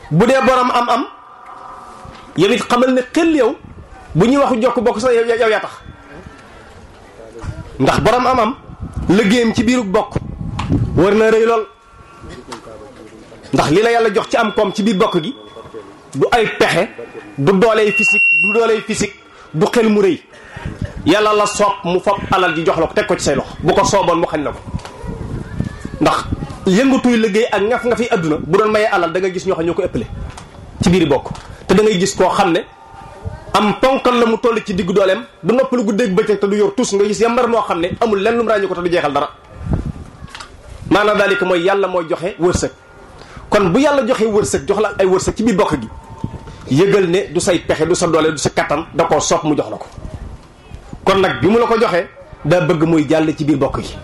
bu dee borom am-am yow it xamal ne xel yow bu ñuy waxu jokk bokk sax yow yow yaa tax ndax borom am-am liggéeyam ci biiru bokk war na rëy lool ndax li la yàlla jox ci am koom ci biir bokk gi du ay pexe du dooley physique du dooley physique du xel mu rëy yàlla la soob mu fob alal ji jox la ko teg ko ci say loxo bu ko sooboon mu xañ la ko ndax yëngatuy liggéey ak ngaf nga fi adduna bu doon mayee alal da nga gis ñoo xam ñoo ko ëppale ci biir bokk te da ngay gis koo xam ne am ponkal la mu toll ci diggu dooleem du noppalu guddeeg bëccëg te du yor tus nga gis yambar moo xam ne amul lenn lu mu ràññi ko te du jeexal dara maanaam daalika mooy yàlla mooy joxe wërsëg kon bu yàlla joxe wërsëg jox la ay wërsëg ci biir bokk gi yëgal ne du say pexe du sa doole du sa kattan da koo soob mu jox la ko kon nag bi mu la ko joxee daa bëgg muy jàll ci biir bokk gi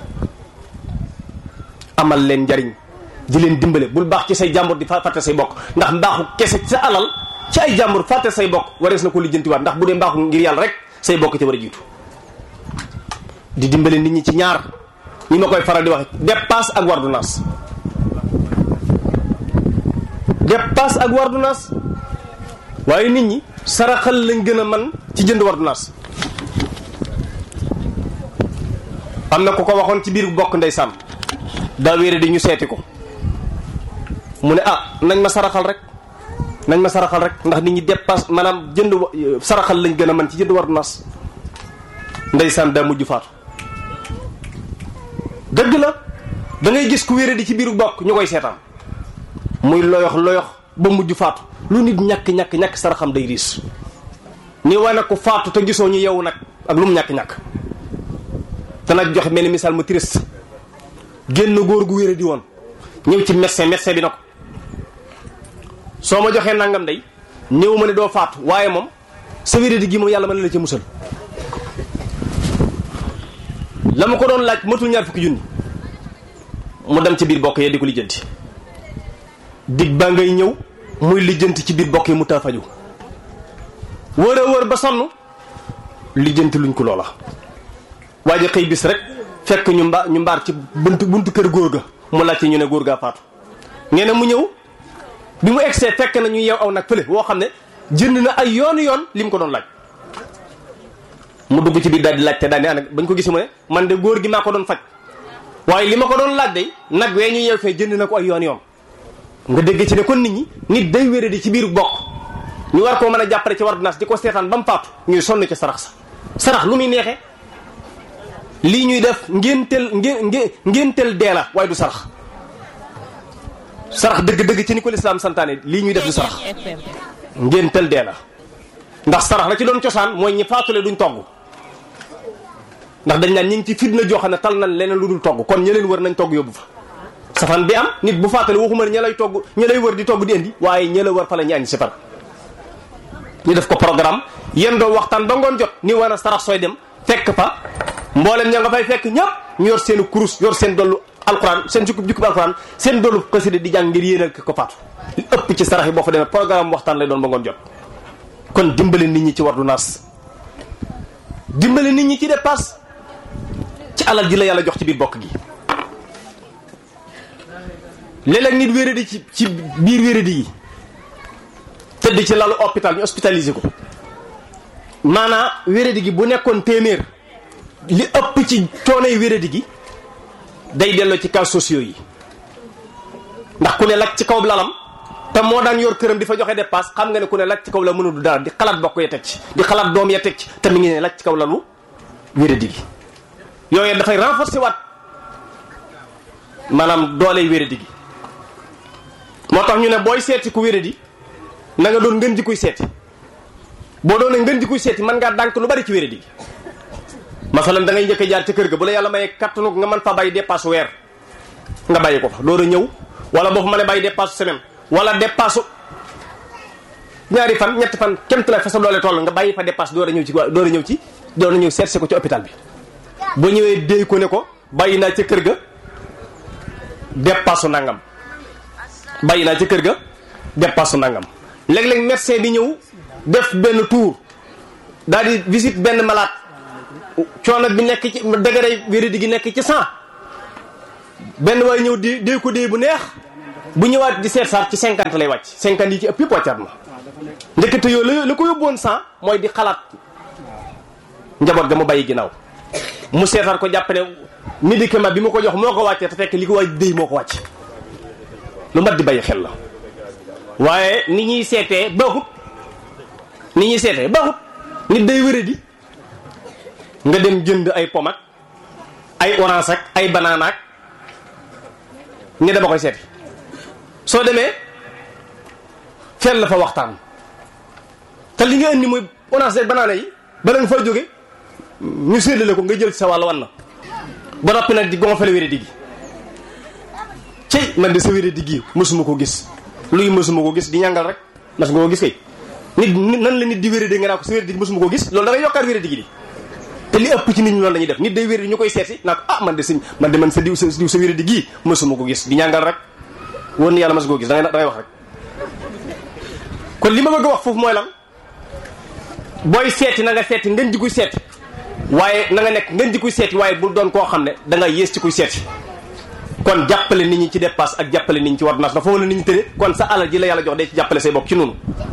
amal leen njariñ di leen dimbale bul baax ci say jàmbur di fàtte say bokk ndax mbaaxu kese ci sa alal ci ay jàmbur fàtte say bokk warees na ko lijjantiwaat ndax bu dee mbaaxu ngir yàlla rek say bokk ci war a jiitu di dimbale nit ñi ci ñaar ñi ma koy faral di waxe dépasse ak wardunaas dépasse ak wardunaas waaye nit ñi saraxal lañ gën a man ci jënd wardunaas am na ku ko waxoon ci biir bokk ndeysaan daa wéere di ñu seeti ko mu ne ah nañ ma saraxal rek nañ ma saraxal rek ndax nit ñi dépasse maanaam jënd saraxal lañ gën a man ci jënd wardunaas ndeysaan daa mujj faatu dëgg la da ngay gis ku wéere di ci biiru bokk ñu koy seetaan muy loyox loyox ba mujj faatu lu nit ñàkk ñàkk ñàkk saraxam day riis ni wane ko faatu te gisoo ñu yeewu nag ak lu mu ñàkk ñàkk te nag joxe mel ni misaal mu triste génn góor gu wéere di woon ñëw ci médecin médecin bi na ko soo ma joxee nangam day ñëw ma ne doo faatu waaye moom sa wéere di gi moom yàlla mën na la ca musal la ma ko doon laaj matul ñaar fukki junni mu dem ci biir bokk yee di ko lijjanti dig ba ngay ñëw muy lijjanti ci biir bokk yi mu taa faju wër a wër ba sonn lijjanti luñ ko loola waaye xëy bis rek fekk ñu mba ñu mbaar ci buntu buntu kër góor ga mu laajte ñu ne góor gaa faatu ngeen ne mu ñëw bi mu egsee fekk na ñu yeew aw nag fële woo xam ne jënd na ay yoonu yoon li mu ko doon laaj mu dugg ci biir daal di laajte daal di ànd bañ ko gis mu ne man de góor gi maa ko doon faj waaye li ma ko doon laaj day nag wee ñu yeew fee jënd na ko ay yoon yoon nga dégg ci ne kon nit ñi nit day wéré di ci biir bokk ñu war koo mën a jàppale ci ordonnance di ko seetaan ba mu faatu ñuy sonn ci sarax sa sarax lu muy neexee lii ñuy def ngénteel ngé ngénteel dee la waaye du sarax sarax dëgg-dëgg ci ni ko lislaam santaane lii ñuy def du sarax ngénteel dee la ndax sarax la ci doon cosaan mooy ñi faatule duñ togg ndax dañ naan ñi ngi ci fitna joo xam ne tal nañ leneen lu dul togg kon ña leen wër nañ togg yóbbu fa safan bi am nit bu faatale waxuma ña lay togg ña lay wër di togg di indi waaye ña la wër fa la ñu añ si far ñu def ko programme yéen doo waxtaan ba ngoon jot ni war a sarax sooy dem fekk fa mboolem ña nga fay fekk ñëpp ñu yor seen kurus yor seen dollu alquran seen jukkub jukkub alquran seen dollu xasida di jàng ngir yéenal ko faatu li ëpp ci sarax yi boo fa demee programme waxtaan lay doon ba ngoon jot kon dimbale nit ñi ci wardu naas dimbale nit ñi ci dépasse ci alal ji la yàlla jox ci biir bokk gi léeg-léeg nit wéradi ci ci biir wéradi yi tëdd ci lalu hôpital ñu hospitalisé ko maanaa wéradi gi bu nekkoon téeméer li ëpp ci coonay wéradi gi day delloo ci cas sociaux yi ndax ku ne lak ci kaw lalam te moo daan yor këram di fa joxe dépasse xam nga ne ku ne lak ci kaw la mënul dara di xalaat bokk ya teg ci di xalaat doom ya teg ci te mi ngi ne lak ci kaw lalu wéradi gi yooyu dafay renforcer waat maanaam dooley wéradi gi moo tax ñu ne booy seeti ku wéradi na nga doon ngën ji kuy seeti boo doonee ngën ji kuy seeti mën ngaa dànk lu bari ci wéradi gi masalan da ngay njëkk a jaar ca kër ga bu la yàlla mayee kattanu nga mën fa bàyyi dépasse weer nga bàyyi ko fa door a ñëw wala boo fa mën a bàyyi dépasse semaine wala dépasse ñaari fan ñetti fan kemt la fa sa doole toll nga bàyyi fa dépasse door a ñëw ci door a ñëw ci door a ñëw seet si ko ci hôpital bi boo ñëwee déy ko ne ko bàyyi naa ca kër ga dépasse nangam bàyyi naa ca kër ga dépasse nangam léeg-léeg médecin bi ñëw def benn tour daal di visite benn malade coono bi nekk ci degré wéradi gi nekk ci cent benn waaye ñëw di dee ko dee bu neex bu ñëwaat di seet saar ci cinquante lay wàcc cinquante yi ci ëpp yëpp wàccaat na ndekete yoo la la ko yóbboon cent mooy di xalaat njaboot ga mu bàyyi ginnaaw mu seetaat ko jàpp ne médicament bi ma ko jox moo ko wàccee te fekk li ko waaj déy moo ko wàcc lu mat di bàyyi xel la waaye ni ñuy seetee baaxut ni ñuy seetee baaxut nit day wére di nga dem jënd ay pom ak ay orange ak ay banana ak ne dama koy seeti soo demee fenn la fa waxtaan te li nga indi mooy orange ak banana yi bala nga fa jóge ñu séddale ko nga jël sa wàll wan na ba noppi nag di gonfale wére di gi cey man de sa wére di gi mësuma ko gis luy mësuma ko gis di ñàngal rek mas nga ko gis kay nit nan la nit di wére di nga naa ko sa wére di gi mësuma ko gis loolu da ngay yokkaat wére di gi di te li ëpp ci nit ñi loolu lañuy def nit day wére di ñu koy seeti naa ko ah man de sa man de man sa diw sa diw sa wére di gii mësuma ko gis di ñàngal rek woon ni yàlla mas nga ko gis da ngay da ngay wax rek kon li ma bëgg a wax foofu mooy lan booy seeti na nga seeti ngeen ji kuy seeti waaye na nga nekk ngeen ji kuy seeti waaye bul doon koo xam ne da nga yées ci kuy seeti kon jàppale nit ñi ci dépasse ak jàppale nit ñi ci ordonnance dafa mën a nit ñi tëne kon sa alal ji la yàlla jox day ci jàppale say bopp ci noonu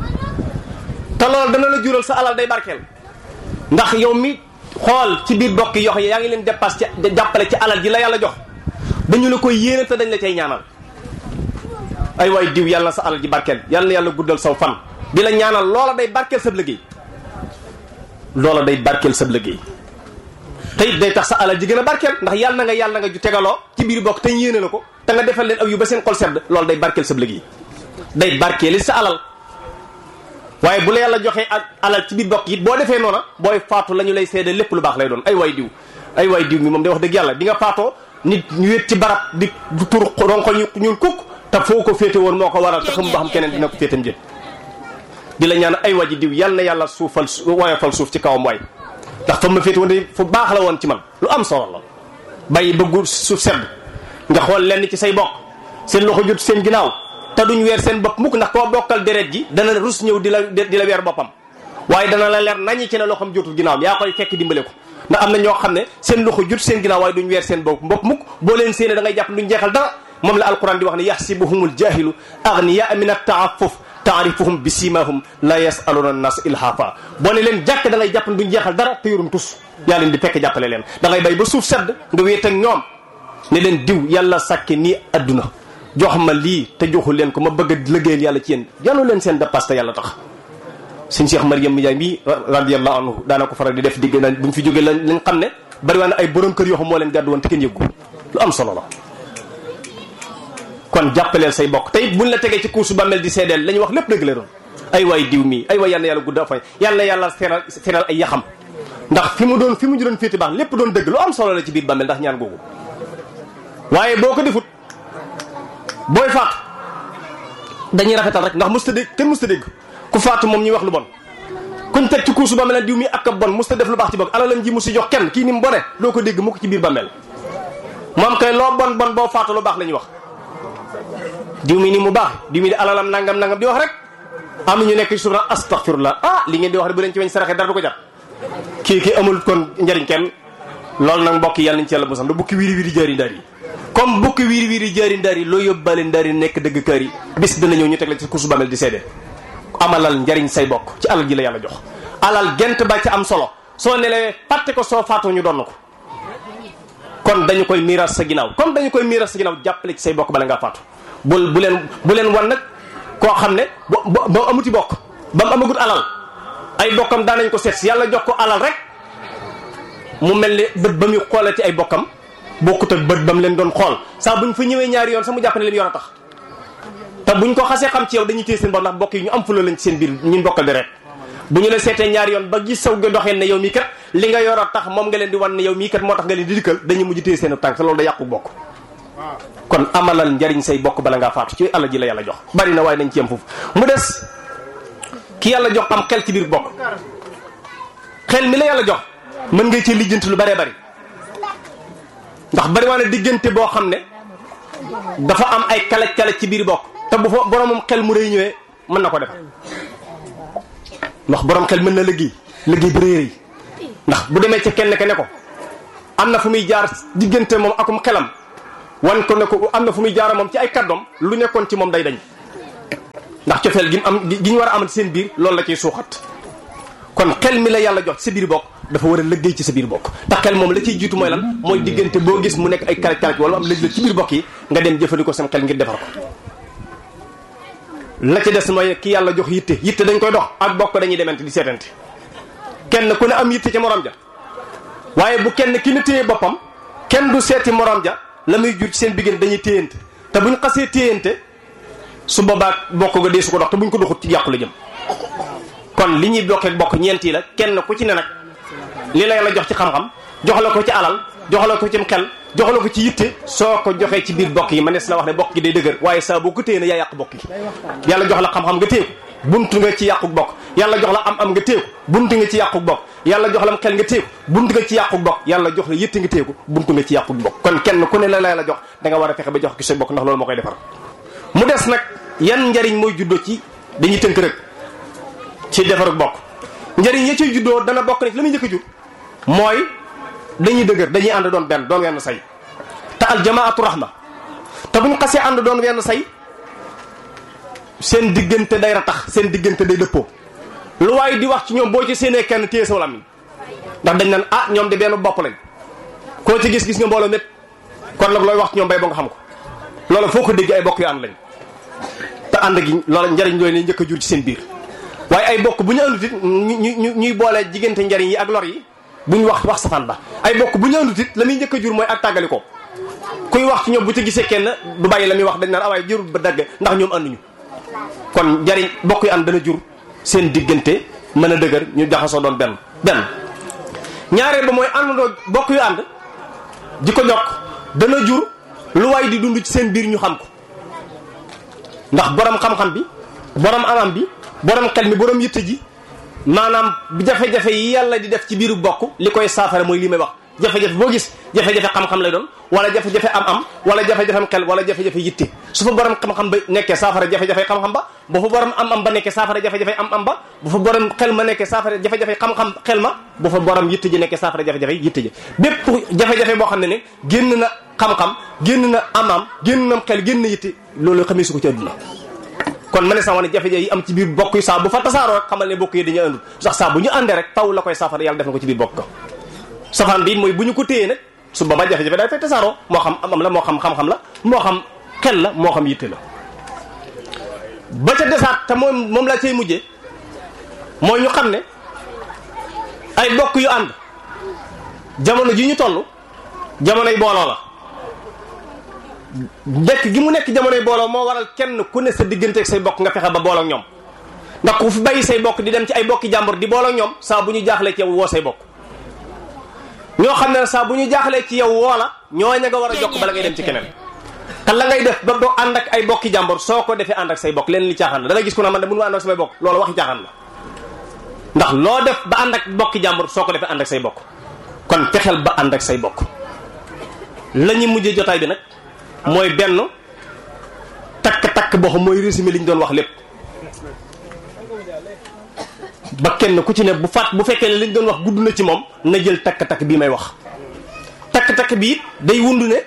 te loolu dana la jural sa alal day barkeel ndax yow mi xool ci biir bokk yox yi yaa ngi leen dépasse ci jàppale ci alal ji la yàlla jox dañu la koy yéene te dañ la cay ñaanal ay waay diw yàlla na sa alal ji barkeel yàlla na yàlla guddal saw fan di la ñaanal loola day barkeel sab liggéey loola day barkeel sab liggéey te it day tax sa alal ji gën a barkeel ndax yàlla na nga yàlla na nga ju tegaloo ci biir bokk te yéene la ko te nga defal leen aw yu ba seen xol sedd loolu day barkeel sab liggéey day barkeeli sa alal waaye bu la yàlla joxee ak alal ci biir bokk it boo defee noona booy faatu la ñu lay seede lépp lu baax lay doon ay waay diw ay waay diw mi moom day wax dëgg yàlla bi nga faatoo nit ñu wét ci barab di tur ronko ñu ñuul kukk te foo ko féete woon moo ko waral te xam ba xam keneen dina ko féetam jët di la ñaan ay waji diw yàlla na yàlla suufal woyofal suuf ci kawam waay ndax fa ma féete woon de fu baax la woon ci man lu am solo la bàyyi bëggu suuf sedd nga xool lenn ci say bokk seen loxo jot seen ginnaaw te duñ weer seen bopp mukk ndax koo bokkal deret ji dana rus ñëw di la di la weer boppam waaye dana la leer nañi ci ne loxoom jotul ginnaawam yaa koy fekk dimbale ko ndax am na ñoo xam ne seen loxo jot seen ginnaaw waaye duñ weer seen bopp mbokk mukk boo leen séenee da ngay jàpp duñ jeexal dara moom la alquran di wax ne yaxsibuhumul jahilu agniya min at-ta'affuf taarifuhum bi simahum la yasaluna an-nas ilhafa boo ne leen jàkk da ngay jàpp ne duñ jeexal dara te yorum tus yaa leen di fekk jàppale leen da ngay bay ba suuf sedd nga wéet ak ñoom ne leen diw yàlla sàkke nii adduna jox ma lii te joxu leen ko ma bëgg a liggéeyal yàlla ci yéen yàllu leen seen dépasse te yàlla tax sëñ Cheikh Mariam Ndiaye mii radiallahu anhu daana ko faral di def digg na bu ñu fi jógee lañ lañ xam ne bari waa ne ay borom kër yoo xam moo leen gàddu woon te kenn yëggu lu am solo la kon jàppaleel say bokk te it buñ la tegee ci kuusu ba mel di seedeel la ñuy wax lépp dëgg la doon ay waay diw mii ay waay yal na yàlla gudda fay yal na yàlla feral feral ay yaxam ndax fi mu doon fi mu doon féete baax lépp doon dëgg lu am solo la ci biir bàmmeel ndax ñaan googu waaye boo ko defut booy faatu dañuy rafetal rek ndax musta dégg kenn musta dégg ku faatu moom ñuy wax lu bon kuñ teg ci kuusu bàmmeel diw mii ak ab bon musta def lu baax ci bokk alalam ji mu si jox kenn kii ni mu bone loo ko dégg mu ko ci biir bàmmeel moom kay loo bon bon boo faatu lu baax la ñuy wax diw mi ni mu baax diw mi di alalam nangam nangam di wax rek am na ñu nekk ci suuf nag astaghfirullah ah li ngeen di wax rek bu leen ci weñ saraxe dara du ko jar kii ki amul kon njëriñ kenn loolu nag mbokk yàlla nañ ci yàlla mosam da bukki wiiri wiiri jaari ndar yi comme bukki wiiri wiiri jaari ndar yi loo yóbbaale ndar yi nekk dëgg kër yi bis dina ñëw ñu teg la ci kursu bamel di seede amalal njariñ say bokk ci alal ji la yàlla jox alal gent ba ci am solo soo nelewee fàtte ko soo faatoo ñu doon na ko kon dañu koy miiras sa ginnaaw comme dañu koy miiras sa ginnaaw jàppale ci say bokk bala ngaa faatu bul bu leen bu leen wan nag koo xam ne ba ba amuti bokk ba mu amagut alal ay bokkam daanañ ko seet si yàlla jox ko alal rek mu mel ni bët ba muy xoolee ci ay bokkam bokkut ak bët ba mu leen doon xool saa buñ fa ñëwee ñaari yoon sax mu jàpp ne lim yor a tax te buñ ko xasee xam ci yow dañuy téye seen bor ndax bokk yi ñu am fula lañ ci seen biir ñun bokkal di rek bu ñu la seetee ñaari yoon ba gis saw ga doxee ne yow mii kat li nga yor a tax moom nga leen di wan ne yow mii kat moo tax nga leen di dikkal dañuy mujj téye seen tànk te loolu da yàqu bokk kon amalal njariñ say bokk bala ngaa faatu ci àlla ji la yàlla jox bari na waaye nañ ci yem foofu mu des ki yàlla jox am xel ci biir bokk xel mi la yàlla jox mën ngay ci lijjanti lu bëree bari ndax bari waa ne diggante boo xam ne dafa am ay kalaj kalaj ci biir bokk te bu fa boromam xel mu rëy ñëwee mën na ko defar ndax borom xel mën na liggéey liggéey bu rëy rëy ndax bu demee ca kenn ke ne ko am na fu muy jaar diggante moom akum xelam wan ko ne ko am na fu muy jaara moom ci ay kàddoom lu nekkoon ci moom day dañ ndax cofeel gi mu am gi ñu war a amal seen biir loolu la ciy suuxat kon xel mi la yàlla jox ci sa biir bokk dafa war a liggéey ci sa biir bokk te xel moom la ciy jiitu mooy lan mooy diggante boo gis mu nekk ay karaj karaj wala am lëj la ci biir bokk yi nga dem jëfandikoo sam xel ngir defar ko la ci des mooy ki yàlla jox yitte yitte dañ koy dox ak bokk dañuy demante di seetante kenn ku ne am yitte ca morom ja waaye bu kenn ki ne téye boppam kenn du seeti morom ja la muy jur ci seen diggante dañuy téyante te buñ xasee téyante su boobaa bokk ga dee su ko dox te buñ ko doxut ci yàqu la jëm kon li ñuy bokkee bokk ñeent yi la kenn ku ci ne nag li la yàlla jox ci xam-xam jox la ko ci alal jox la ko ci xel jox la ko ci yitte soo ko joxee ci biir bokk yi man ne la wax ne bokk gi day dëgër waaye saa boo ko téye na yaa yàq bokk yi yàlla jox la xam-xam nga téye ko buntu nga ci yàqu bokk yàlla jox la am am nga téye ko buntu nga ci yàqu bokk yàlla jox la xel nga téye ko buntu nga ci yàqu bokk yàlla jox la yitte nga téye ko buntu nga ci yàqu bokk kon kenn ku ne la lay la jox da nga war a fexe ba jox ki sa bokk ndax loolu moo koy defar mu des nag yan njariñ mooy juddoo ci dañuy tënk rek ci defarug bokk njariñ ya ciy juddoo dana bokk ne ci la muy njëkk a jur mooy dañuy dëgër dañuy ànd doon benn doon wenn say te aljamaatu rahma te buñ xasee ànd doon wenn say seen diggante day ratax seen diggante day dëppoo lu waaye di wax ci ñoom boo ci séenee kenn téye sa làmmiñ ndax dañ naan ah ñoom de benn bopp lañ koo ci gis gis nga mbooloo mépp kon nag looy wax ci ñoom bay ba nga xam ko loolu foo ko dégg ay bokk yu ànd lañ te ànd gi loolu njariñ looy ne njëkk a jur ci seen biir waaye ay bokk bu ñu àndut it ñu ñuy boole diggante njariñ yi ak lor yi buñ wax wax safaan ba ay bokk bu ñu àndut it la muy njëkk a jur mooy ak tàggali ko kuy wax ci ñoom bu ci gisee kenn du bàyyi la muy wax dañ naan awaay jërul ba dagg ndax ñoom ànduñu kon njariñ bokk yu ànd dana jur seen diggante mën a dëgër ñu jaxasoo doon benn benn ñaareel ba mooy àndandoo bokk yu ànd di ko jokk dana jur lu waay di dund ci seen biir ñu xam ko ndax borom xam-xam bi borom anam bi borom xel mi borom yitte ji maanaam jafe-jafe yi yàlla di def ci biiru bokk li koy saafara mooy li may wax jafe-jafe boo gis jafe-jafe xam-xam lay doon wala jafe-jafe am-am wala jafe-jafem xel wala jafe-jafe yitte su fa borom xam-xam ba nekkee saafara jafe-jafe xam-xam ba bu fa borom am-am ba nekkee saafara jafe-jafe am-am ba bu fa borom xel ma nekkee saafara jafe-jafe xam-xam xel ma bu fa borom yitte ji nekkee saafara jafe-jafe yitte ji bépp jafe-jafe boo xam ne ne génn na xam-xam génn na am-am génn na xel génn na yitte loolu xamee su ko ci àdduna kon ma ne sax wane jafe-jafe yi am ci biir bokk yi saa bu fa tasaaroo rek xamal ne bokk yi dañuy àndul sax saa bu ñu àndee rek taw la koy saafara yàlla def na ko ci biir bokk safaan bi mooy bu ñu ko téyee nag su boobaa jafe-jafe day fay tasaaroo moo xam am la moo xam xam-xam la moo xam xel la moo xam yitte la ba ca desaat te moom moom laa cay mujjee mooy ñu xam ne ay bokk yu ànd jamono ji ñu toll jamonoy booloo la nekk gi mu nekk jamonoy booloo moo waral kenn ku ne sa diggante ak say bokk nga fexe ba booloo ak ñoom ndax ku fi bàyyi say bokk di dem ci ay bokki jàmbur di booloo ak ñoom saa bu ñu jaaxlee ci yow woo say bokk ñoo xam ne saa bu ñu jaaxlee ci yow woo la ñoo ña nga war a jokk bala ngay dem ci keneen te la ngay def ba doo ànd ak ay bokki jàmbur soo ko defee ànd ak say bokk leen li caaxaan la da ngay gis ku ne man de mënu ma ànd ak samay bokk loolu waxi caaxaan la ndax loo def ba ànd ak bokki jàmbur soo ko defee ànd ak say bokk kon fexeel ba ànd ak say bokk la ñu mujjee jotaay bi nag mooy benn takk-takk boo xam mooy résumé li ñu doon wax lépp ba kenn ku ci ne bu faat bu fekkee ne li ñu doon wax gudd na ci moom na jël takk-takk bii may wax takk-takk bi it day wundu ne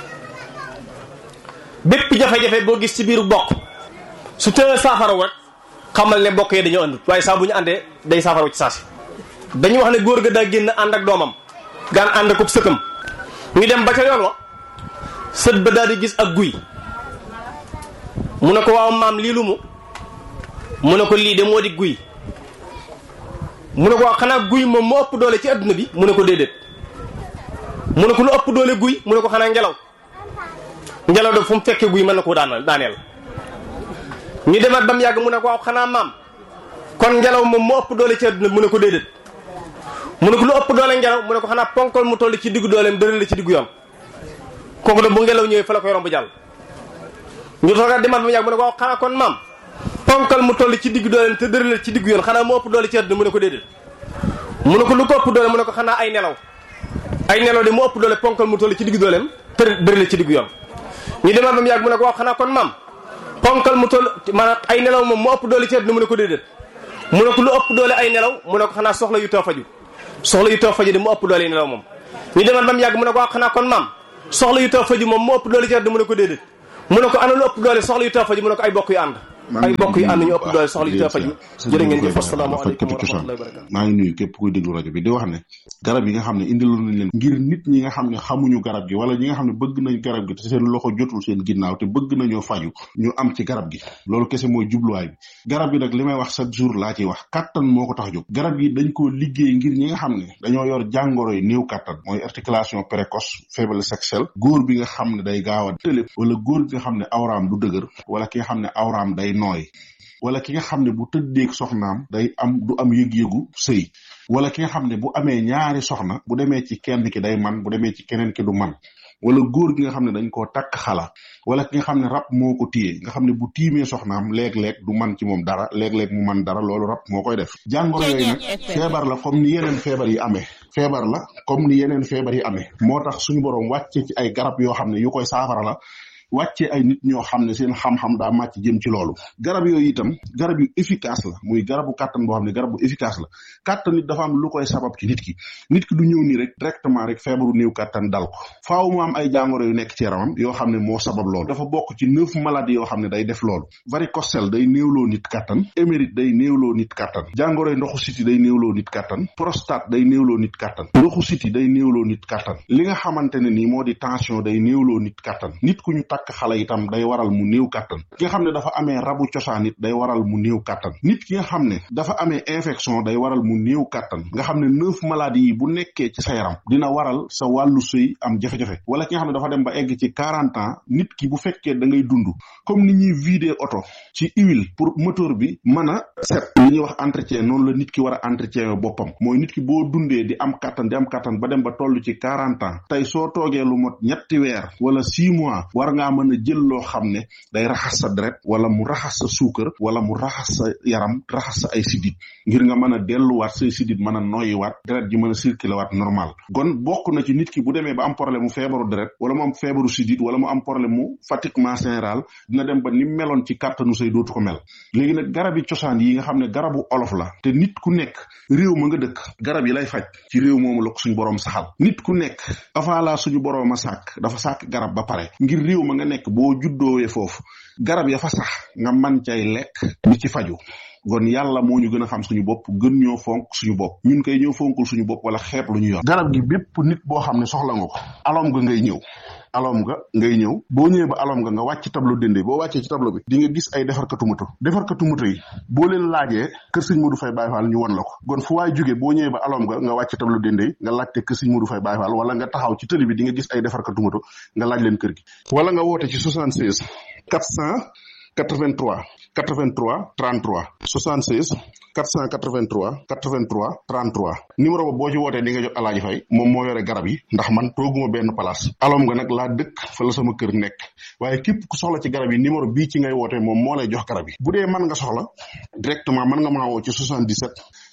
bépp jafe-jafe boo gis ci biiru bokk su tëë saafaraw rek xamal ne bokk yi dañoo àndut waaye saa bu ñu àndee day saafaraw ci saasi dañu wax ne góor ga daa génn ànd ak doomam gaan ànd ak sëkkam ñu dem ba ca yoon wa sët ba daal di gis ak guy mu ne ko waaw maam lii lu mu mu ne ko lii de moo di guy mu ne ko waaw xanaa guy moom moo ëpp doole ci adduna bi mu ne ko déedéet mu ne ko lu ëpp doole guy mu ne ko xanaa ngelaw ngelaw de fu mu fekkee guy mën na koo daanal daaneel ñu demaat ba mu yàgg mu ne ko waaw xanaa maam kon ngelaw moom moo ëpp doole ci adduna bi mu ne ko déedéet mu ne ko lu ëpp doole ngelaw mu ne ko xanaa ponkol mu toll ci diggu dooleem dëral la ci diggu yoon kooku de bu ngelaw ñëwee fa la koy romb jàll ñu toogaat demaat ba mu yàgg mu ne ko waaw xanaa kon maam ponkal mu toll ci diggu dooleem te dëral la ci diggu yoon xanaa moo ëpp doole ci adduna mu ne ko déedéet mu ne ko lu ko ëpp doole mu ne ko xanaa ay nelaw ay nelaw de moo ëpp doole ponkal mu toll ci diggu dooleem te dëral la ci diggu yoon ñu demaat ba mu yàgg mu ne ko waaw xanaa kon maam ponkal mu toll maanaam ay nelaw moom moo ëpp doole ci adduna mu ne ko déedéet mu ne ko lu ëpp doole ay nelaw mu ne ko xanaa soxla yu taw faju soxla yu taw faju de mu ëpp doole nelaw moom ñu demaat ba mu yàgg mu ne ko waaw xanaa kon maam soxla yu taw faju moom moo ëpp doole ci àdduna mu ne ko déedéet mu ne ko ana lu ëpp doole soxla yu taw faju mu ne ko ay bokk yu ànd ay bokk yu ànd ñu ëpp doole soxla yu taw faju jërë ngeen jëf asalaamaaleykum wa rahmatullahi wa barakatu maa ngi nuyu képp kuy déglu rajo bi di wax ne garab yi nga xam ne indiloon nañ leen ngir nit ñi nga xam ne xamuñu garab gi wala ñi nga xam ne bëgg nañ garab gi te seen loxo jotul seen ginnaaw te bëgg nañoo faju ñu am ci garab gi loolu kese mooy jubluwaay bi garab gi nag li may wax chaque jour laa ciy wax kattan moo ko tax jóg garab yi dañ koo liggéey ngir ñi nga xam ne dañoo yor jàngoro yi néew kattan mooy articulation précoce faiblesse sexuelle góor bi nga xam ne day gaaw a tële wala góor bi nga xam ne awraam du dëgër wala ki nga xam ne awraam day nooy wala ki nga xam ne bu tëddeeg soxnaam day am du am yëg-yëgu sëy wala ki nga xam ne bu amee ñaari soxna bu demee ci kenn ki day man bu demee ci keneen ki du man wala góor gi nga xam ne dañ koo takk xala wala ki nga xam ne rab moo ko téye nga xam ne bu tiimee soxnaam léeg-léeg du man ci moom dara léeg-léeg mu man dara loolu rab moo koy def jàngoro yooyu nag feebar la comme ni yeneen feebar yi amee feebar la comme ni yeneen feebar yi amee moo tax suñu boroom wàcce ci ay garab yoo xam ne yu koy saafara la wàccee ay nit ñoo xam ne seen xam-xam daa màcc jëm ci loolu garab yooyu itam garab yu efficace la muy garabu kàttan boo xam ne garab bu efficace la kàttan nit dafa am lu koy sabab ci nit ki nit ki du ñëw nii rek directement rek feebaru néew kàttan dal ko faaw mu am ay jàngoro yu nekk ci yaramam yoo xam ne moo sabab loolu dafa bokk ci neuf maladies yoo xam ne day def loolu varicocèle day néewloo nit kàttan émérite day néewloo nit kàttan jàngoro yi ndoxu siti day néewloo nit kàttan prostate day néewloo nit kàttan ndoxu siti day néewloo nit kàttan li nga xamante ne nii moo di tension day néewloo nit kàttan nit ku ñu takk xale itam day waral mu néew kàttan ki nga xam ne dafa amee rabu cosaan it day waral mu néew kàttan nit ki nga xam ne dafa amee infection day waral mu néew kàttan nga xam ne neuf maladies yi bu nekkee ci sa yaram dina waral sa wàllu sëy am jafe-jafe wala ki nga xam ne dafa dem ba egg ci quarante ans nit ki bu fekkee da ngay dund comme ni ñuy vider oto ci huile pour moteur bi mën a set li ñuy wax entretien noonu la nit ki war a entretien boppam mooy nit ki boo dundee di am kàttan di am kàttan ba dem ba toll ci quarante ans tey soo toogee lu mot ñetti weer wala six mois war ngaa mën a jël loo xam ne day raxas sa deret wala mu raxas sa suukar wala mu raxas sa yaram raxas sa ay sidit ngir nga mën a delluwaat say sidit mën a noyyiwaat deret ji mën a circuler waat normal kon bokk na ci nit ki bu demee ba am problème mu feebaru deret wala mu am feebaru sidit wala mu am problème mu fatiguement général dina dem ba ni meloon ci kàttanu say dootu ko mel léegi nag garab yi cosaan yi nga xam ne garabu olof la te nit ku nekk réew ma nga dëkk garab yi lay faj ci réew moomu la ko suñu boroom saxal nit ku nekk avant la suñu boroom a sàkk dafa sàkk garab ba pare ngir réew ma nga nekk boo juddoowee foofu garab ya fa sax nga man cay lekk di ci faju kon yàlla moo ñu gën a xam suñu bopp gën ñoo fonk suñu bopp ñun koy ñoo fonkul suñu bopp wala xeeb lu ñu yor garab gi bépp nit boo xam ne soxla nga ko alom nga ngay ñëw alom nga ngay ñëw boo ñëwee ba alom nga nga wàcc tableau dende boo wàccee ci tableau bi di nga gis ay defarkatu moto defarkatu moto yi boo leen laajee kër sëñ Modou Faye Baye Fall ñu won la ko kon fu waay jógee boo ñëwee ba alom nga nga wàcc tableau dende nga laajte kër sëñ Modou Faye Baye Fall wala nga taxaw ci tëli bi di nga gis ay defarkatu moto nga laaj leen kër gi wala nga woote ci 76 400 83 83 33 76 483 83 33 numéro ba boo ci wootee di nga jot alaaji fay moom moo yore garab yi ndax man tooguma benn place alom nga nag laa dëkk fa la sama kër nekk waaye képp ku soxla ci garab yi numéro bii ci ngay wootee moom moo lay jox garab yi bu dee mën nga soxla directement mën nga maa woo ci 77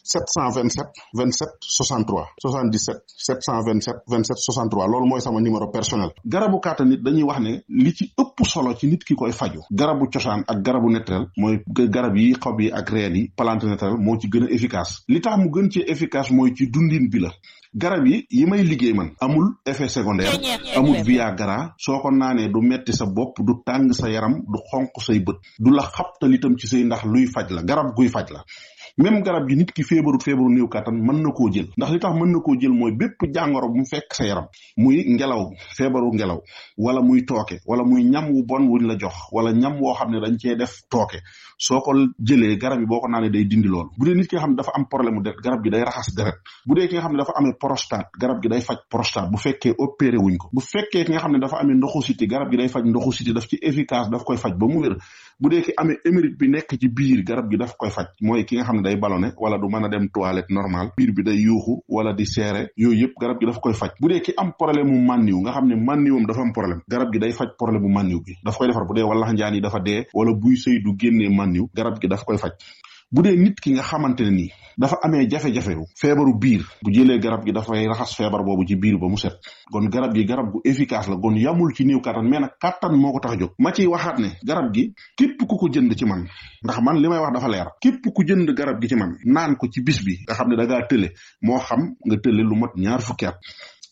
727 27 63 77 727 27 63 loolu mooy sama numéro personnel garabu kàttan nit dañuy wax ne li ci ëpp solo ci nit ki koy faju garabu cosaan ak garabu naturel mooy garab yi xob yi ak reen yi plante naturel moo ci gën a efficace li tax mu gën ci efficace mooy ci dundin bi la garab yi yi may liggéey man amul effet secondaire amul viagra soo ko naanee du metti sa bopp du tàng sa yaram du xonq say bët du la xabtal itam ci say ndax luy faj la garab guy faj la même garab gi nit ki feebarut feebaru néew kàttan mën na koo jël ndax li tax mën na koo jël mooy bépp jàngoro bu mu fekk sa yaram muy ngelaw feebaru ngelaw wala muy tooke wala muy ñam wu bon wuñ la jox wala ñam woo xam ne dañ cee def tooke soo ko jëlee garab yi boo ko naanee day dindi loolu bu dee nit ki nga xam ne dafa am problème mu deret garab gi day raxas deret bu dee ki nga xam ne dafa amee prostate garab gi day faj prostate bu fekkee opéré wuñ ko bu fekkee ki nga xam ne dafa amee ndoxu siti garab gi day faj ndoxu siti daf ci efficace daf koy faj ba mu wér bu dee ki amee émérite bi nekk ci biir garab gi daf koy faj mooy ki nga xam ne day ballonné wala du mën a dem toilette normal biir bi day yuuxu wala di seere yooyu yëpp garab gi daf koy faj bu dee ki am problème mu mànniw nga xam ne mànniwam dafa am problème garab gi day faj problème mu mànniw bi daf koy defar bu dee wala njaan yi dafa dee wala buy sëy du génnee mànniw garab gi daf koy faj bu dee nit ki nga xamante ne nii dafa amee jafe-jafe feebaru biir bu jëlee garab gi dafay raxas feebar boobu ci biir ba mu set kon garab gi garab gu efficace la kon yamul ci néew kattan mais nag kattan moo ko tax a jóg ma ciy waxaat ne garab gi képp ku ko jënd ci man ndax man li may wax dafa leer képp ku jënd garab gi ci man naan ko ci bis bi nga xam ne da ngaa tële moo xam nga tële lu mot ñaar fukki at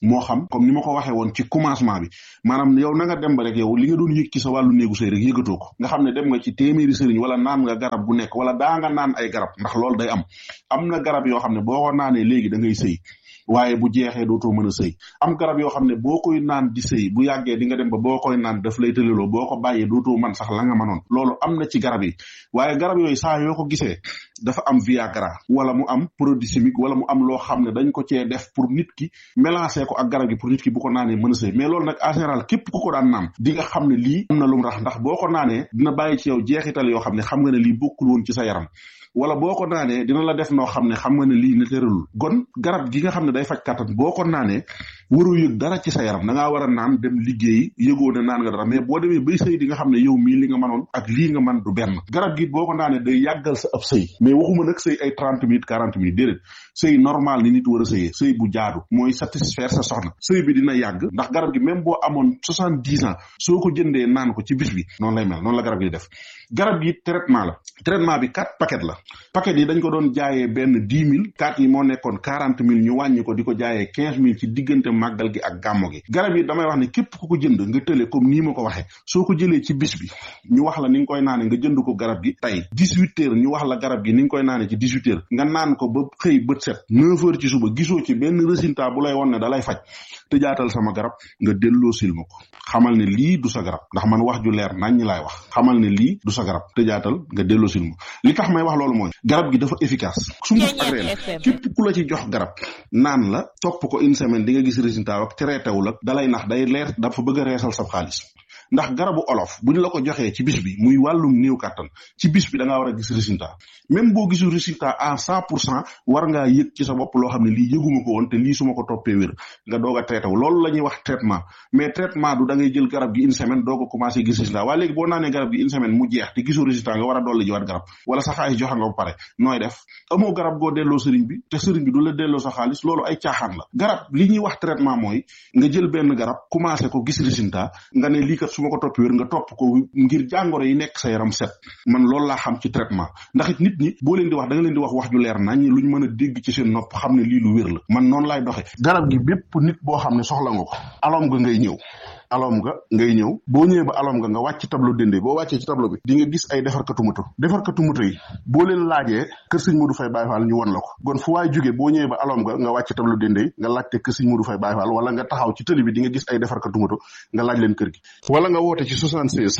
moo xam comme ni ma ko waxee woon ci commencement bi maanaam yow na nga dem ba rek yow li nga doon yëg ci sa wàllu néegu sëy rek yëgatoo ko nga xam ne dem nga ci téeméeri sëriñ wala naan nga garab gu nekk wala daa nga naan ay garab ndax loolu day am am na garab yoo xam ne boo ko naanee léegi da ngay sëy waaye bu jeexee dootoo mën a sëy am garab yoo xam ne boo koy naan di sëy bu yàggee di nga dem ba boo koy naan daf lay tëleloo boo ko bàyyee dootoo man sax la nga mënoon loolu am na ci garab yi waaye garab yooyu saa yoo ko gisee dafa am viagra wala mu am produit chimique wala mu am loo xam ne dañ ko cee def pour nit ki mélanger ko ak garab gi pour nit ki bu ko naanee mën a sëy mais loolu nag en général képp ku ko daan naan di nga xam ne lii am na lu mu rax ndax boo ko naanee dina bàyyi ci yow jeexital yoo xam ne xam nga ne lii bokkul woon ci sa yaram wala boo ko naanee dina la def noo xam ne xam nga ne lii ne tëralul gon garab gi nga xam ne day faj kattan boo ko naanee waroo yëg dara ci sa yaram da ngaa war a naan dem liggéeyi yëgoo ne naan nga dara mais boo demee bay sëy di nga xam ne yow mii li nga mënoon ak lii nga man du benn garab gi boo ko naanee day yàggal sa ab sëy mais waxuma nag sëy ay trente minutes quarante minutes déedéet sëy normal ni nit war a sëyee sëy bu jaadu mooy satisfaire sa soxna sëy bi dina yàgg ndax garab gi même boo amoon soixante dix ans soo ko jëndee naan ko ci bis bi noonu lay mel noonu la garab gi def garab gi traitement la traitement bi quatre paquet la paquet yi dañ ko doon jaayee benn dix mille quatre yi moo nekkoon quarante mille ñu wàññi ko di ko jaayee quinze mille ci diggante màggal gi ak gàmmo gi garab yi damay wax ne képp ku ko jënd nga tële comme nii ma ko waxee soo ko jëlee ci bis bi ñu wax la ni nga koy naane nga jënd ko garab gi tey dix huit heures ñu wax la garab gi ni nga koy naane ci dix huit heures nga naan ko ba xëy bët set neuf heures ci suba gisoo ci benn résultat bu lay won ne da lay faj te jaatal sama garab nga delloo sil ma ko xamal ne lii du sa garab ndax man wax ju leer nañ ñi laay wax xamal ne lii du sa garab te jaatal nga delloo sil ma li tax may wax loolu mooy garab gi dafa efficace sunguf ak reen képp ku la ci jox garab naan la topp ko une semaine di nga gis résultat ak traité wul ak dalay nax day leer dafa bëgg a reesal sa xaalis ndax garabu olof bu ñu la ko joxee ci bis bi muy wàllum néew kàttan ci bis bi da ngaa war a gis résultat même boo gisul résultat à cent pour cent war ngaa yëg ci sa bopp loo xam ne lii yëguma ko woon te lii su ma ko toppee wér nga doog a traité wu loolu la ñuy wax traitement mais traitement du da ngay jël garab gi une semaine doo ko commencé gis résultat waaye léegi boo naanee garab gi une semaine mu jeex te gisul résultat nga war a dolli jiwaat garab wala sa xaalis joxe nga ba pare nooy def amoo garab goo delloo sëriñ bi te sëriñ bi du la delloo sa xaalis loolu ay caaxaan la garab li ñuy wax traitement mooy nga jël benn garab commencé ko gis résultat nga ne lii kat su ma ko topp wér nga topp ko ngir jàngoro yi nekk sa yaram set man loolu laa xam ci traitement ndax it nit ñi boo leen di wax da nga leen di wax wax ju leer nañ luñ mën a dégg ci seen nopp xam ne lii lu wér la man noonu laay doxe garab gi bépp nit boo xam ne soxla nga ko alom nga ngay ñëw alom nga ngay ñëw boo ñëwee ba alom nga nga wàcc tableau dende boo wàccee ci tableau bi di nga gis ay defarkatu moto defarkatu moto yi boo leen laajee kër sëñ Modou Faye Baye Fall ñu won la ko kon fu waay jógee boo ñëwee ba alom nga nga wàcc tableau dende nga laajte kër sëñ Modou Faye Baye Fall wala nga taxaw ci tëli bi di nga gis ay defarkatu moto nga laaj leen kër gi wala nga woote ci 76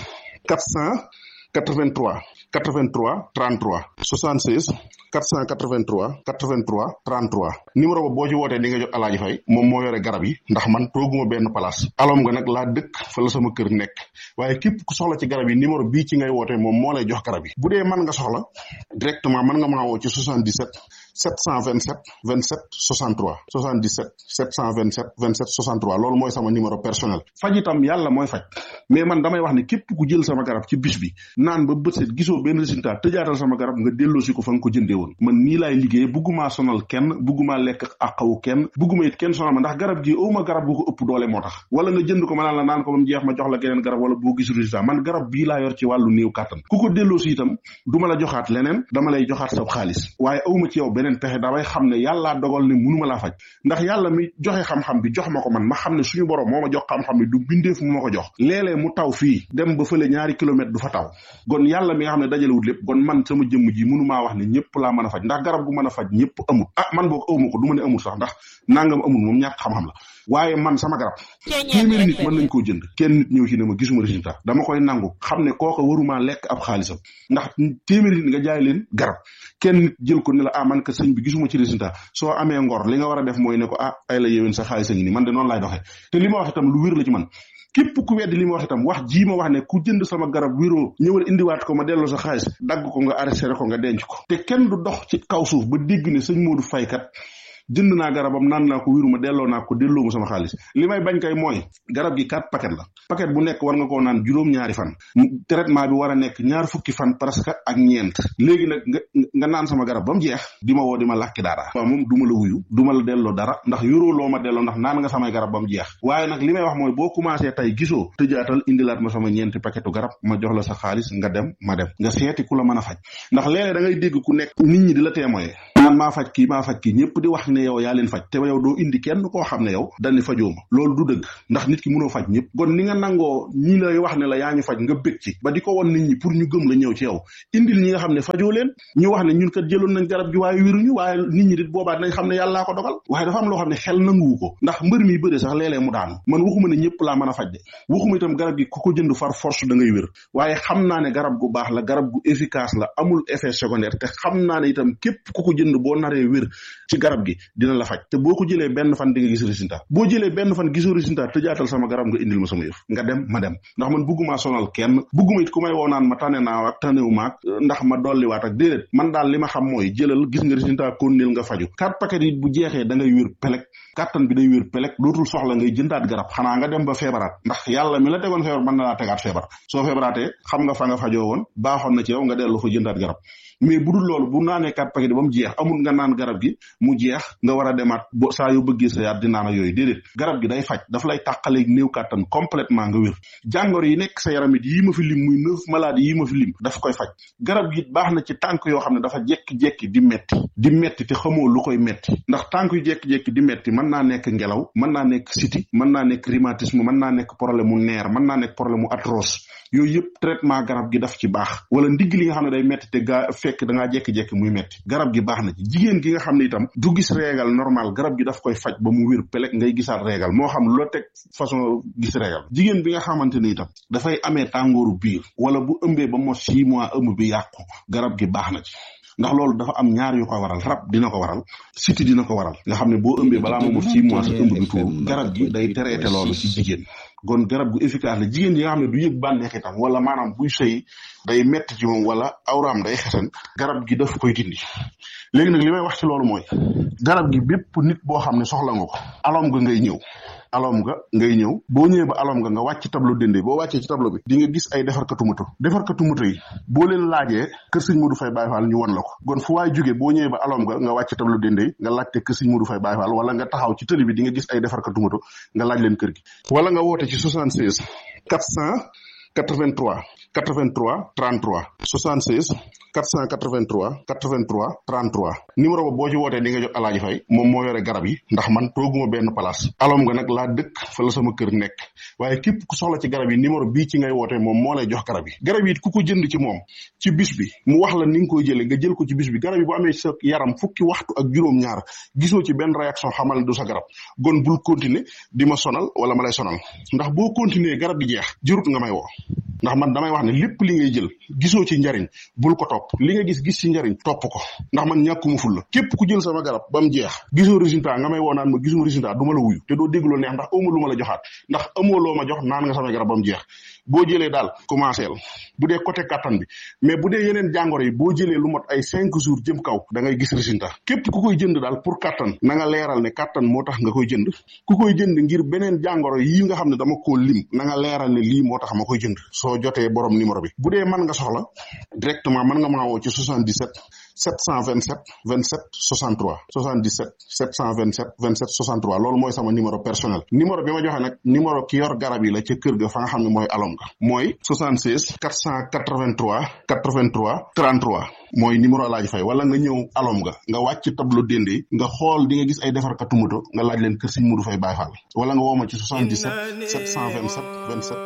400 83 83 33 76 483 83 33 numéro ba boo ci wootee di nga jot alaaji fay moom moo yore garab yi ndax man tooguma benn place alom nga nag laa dëkk fa la sama kër nekk waaye képp ku soxla ci garab yi numéro bii ci ngay wootee moom moo lay jox garab yi bu dee mën nga soxla directement mën nga maa woo ci 77 727 27 63 77 727 27 63 loolu mooy sama numéro personnel faj itam yàlla mooy faj mais man damay wax ne képp ku jël sama garab ci bis bi naan ba bët set gisoo benn résultat tëjaatal sama garab nga delloosi ko fa nga ko jëndee woon man nii laay liggéey buggumaa sonal kenn buggumaa lekk àqawu kenn bugguma it kenn sonal ma ndax garab gi awma garab gu ko ëpp doole moo tax wala nga jënd ko ma naan la naan ko ba mu jeex ma jox la geneen garab wala boo gis résultat man garab bii laa yor ci wàllu néew kàttan ku ko delloosi itam du ma la joxaat leneen dama lay joxaat sa xaalis waaye awma ci yow beneen pexe damay xam ne yàllaa dogal ne munuma laa faj ndax yàlla mi joxe xam-xam bi jox ma ko man ma xam ne suñu borom moo ma jox xam-xam bi du bindeef mu ma ko jox léeg-léeg mu taw fii dem ba fële ñaari kilomètre du fa taw gon yàlla mi nga xam ne dajalewut lépp gon man sama jëmm ji munumaa wax ne ñëpp laa mën a faj ndax garab gu mën a faj ñëpp amul ah man boog awma ko du ma ne amul sax ndax nangam amul moom ñàkk xam-xam la waaye man sama garab téeméeri nit mën nañ koo jënd kenn nit ñëw ci ne ma gisuma résultat dama koy nangu xam ne kooka waruma lekk ab xaalisam ndax téeméeri nit nga jaay leen garab kenn nit jël ko ne la ah man ka sëñ bi gisuma ci résultat soo amee ngor li nga war a def mooy ne ko ah ay la yéwén sa xaalis a ngi nii man de noonu laay doxee te li ma wax itam lu wér la ci man képp ku weddi li ma wax itam wax jii ma wax ne ku jënd sama garab wéroo ñëwal indiwaat ko ma delloo sa xaalis dagg ko nga arrêté ko nga denc ko te kenn du dox ci kaw suuf ba dégg ne sëñ Modou Faye kat jënd naa garabam naan naa ko wéru ma delloo naa ko delloo ma sama xaalis li may bañ kay mooy garab gi quatre paquet la paquet bu nekk war nga koo naan juróom-ñaari fan traitement bi war a nekk ñaar fukki fan presque ak ñeent léegi nag nga nga naan sama garab ba mu jeex di ma woo di ma làkki dara waaw moom du ma la wuyu du ma la delloo dara ndax yoroo loo ma delloo ndax naan nga samay garab ba mu jeex waaye nag li may wax mooy boo commencé tey gisoo tëjaatal indilaat ma sama ñeenti paquetu garab ma jox la sa xaalis nga dem ma dem nga seeti ku la mën a faj ndax léeg-léeg da ngay dégg ku nekk nit ñi di la témoigner naan maa faj kii maa faj kii ñëpp di wax ne yow yaa leen faj te yow doo indi kenn koo xam ne yow dañ ne fajoo ma loolu du dëgg ndax nit ki mënoo faj ñëpp kon ni nga nangoo ñi lay wax ne la yaa ñu faj nga bëgg ci ba di ko won nit ñi pour ñu gëm la ñëw ci yow indil ñi nga xam ne fajoo leen ñu wax ne ñun kat jëloon nañ garab gi waaye wéruñu waaye nit ñi dit boobaa dinañ xam ne yàllaa ko dogal waaye dafa am loo xam ne xel nanguwu ko ndax mbër mi bëre sax léeg-léeg mu daanu man waxuma ne ñëpp laa mën a faj de waxuma itam garab gi ku ko jënd far force da ngay wér waaye xam naa ne garab gu baax la garab gu efficace la amul effet secondaire te xam naa ne itam képp ku ko jënd boo naree wér ci garab gi dina la faj te boo ko jëlee benn fan di nga gis résultat boo jëlee benn fan gisoo résultat tëjaatal sama garab nga indil ma sama yëf nga dem ma dem ndax man bugguma sonal kenn bugguma it ku may woo naan ma tane naa ak tanewu maak ndax ma dolliwaat ak déedéet man daal li ma xam mooy jëlal gis nga résultat konnil nga faju quatre paquet yi bu jeexee da ngay wér pelek kàttan bi day wér pelek dootul soxla ngay jëndaat garab xanaa nga dem ba feebaraat ndax yàlla mi la tegoon feebar mën na laa tegaat feebar soo feebaraatee xam nga fa nga fajoo woon baaxoon na ci yow nga dellu fa jëndaat garab mais bu dul loolu bu naanee quatre paquet ba mu jeex amul nga naan garab gi mu jeex nga war a demaat bo saa yoo bëggee sa yaat di naan ak yooyu déedéet garab gi day faj daf lay tàqaleeg néew kàttan complètement nga wér jàngoro yi nekk sa yaram it yii ma fi lim muy neuf maladies yii ma fi lim daf koy faj garab gi baax na ci tànk yoo xam ne dafa jekki-jekki di metti di metti te xamoo lu koy metti ndax tànk yu jekki-jekki di metti mën naa nekk ngelaw mën naa nekk siti mën naa nekk rhumatisme mën naa nekk problème mu neer mën naa nekk problème mu arthrose yooyu yëpp traitement garab gi daf ci baax wala ndigg li nga xam ne day metti te gaa fekk da ngaa jekki-jekki muy metti garab gi baax na ci jigéen gi nga xam ne itam du gis réegal normal garab gi daf koy faj ba mu wér pelek ngay gisaat réegal moo xam loo teg façon gis réegal jigéen bi nga xamante ni itam dafay amee tàngooru biir wala bu ëmbee ba mos six mois ëmb bi yàqu garab gi baax na ci ndax loolu dafa am ñaar yu ko waral rab dina ko waral siti dina ko waral nga xam ne boo ëmbee balaa moo mot six mois sa ëmb bi tuuru garab gi day traité loolu ci jigéen kon garab gu efficace la jigéen yi nga xam ne du yëg bànneex itam wala maanaam buy sëy day metti ci moom wala awraam day xesan garab gi daf koy dindi léegi nag li may wax ci loolu mooy garab gi bépp nit boo xam ne soxla nga ko alom nga ngay ñëw alom nga ngay ñëw boo ñëwee ba alom nga nga wàcc tableau dende boo wàccee ci tableau bi di nga gis ay defarkatu moto defarkatu moto yi boo leen laajee kër sëñ Modou Faye Baye Fall ñu won la ko kon fu waay jógee boo ñëwee ba alom nga nga wàcc tableau dende yi nga laajte kër sëñ Modou Faye Baye Fall wala nga taxaw ci tëli bi di nga gis ay defarkatu moto nga laaj leen kër gi wala nga woote ci 76 400 83 83 33 76 483 83 33 numéro ba boo ci wootee di nga jot alaaji fay moom moo yore garab yi ndax man tooguma benn place alom nga nag laa dëkk fa la sama kër nekk waaye képp ku soxla ci garab yi numéro bii ci ngay wootee moom moo lay jox garab yi garab yi ku ko jënd ci moom ci bis bi mu wax la ni nga koy jëlee nga jël ko ci bis bi garab yi bu amee sa yaram fukki waxtu ak juróom-ñaar gisoo ci benn réaction xamal ne du sa garab gon bul continuer di ma sonal wala ma lay sonal ndax boo continuer garab gi jeex jërut nga may woo ndax man damay wax ne lépp li ngay jël gisoo ci njariñ bul ko topp li nga gis gis ci njariñ topp ko ndax man ñàkkuma ful la képp ku jël sama garab ba mu jeex gisoo résultat nga may woo naan ma gisuma résultat du ma la wuyu te doo dégg loo neex ndax amoo lu ma la joxaat ndax amoo loo ma jox naan nga sama garab ba mu jeex boo jëlee daal commencé la bu dee côté kattan bi mais bu dee yeneen jàngoro yi boo jëlee lu mot ay cinq jours jëm kaw da ngay gis résultat képp ku koy jënd daal pour kattan na nga leeral ne kattan moo tax nga koy jënd ku koy jënd ngir beneen jàngoro yi nga xam ne dama koo lim na nga leeral ne lii moo tax ma koy jënd soo jotee borom numéro bi bu dee mën nga soxla directement mën nga maa woo ci 77 727 27 63 77 727 27 63 loolu mooy sama numéro personnel numéro bi ma joxe nag numéro ki yor garab yi la ca kër ga fa nga xam ne mooy alom ga mooy 76 483 83 33 mooy numéro laaj fay wala nga ñëw alom ga nga wàcc tableau dende nga xool di nga gis ay defarkatu moto nga laaj leen kër Sëñ Modou Faye Baye Fall wala nga woo ma ci 77 727 27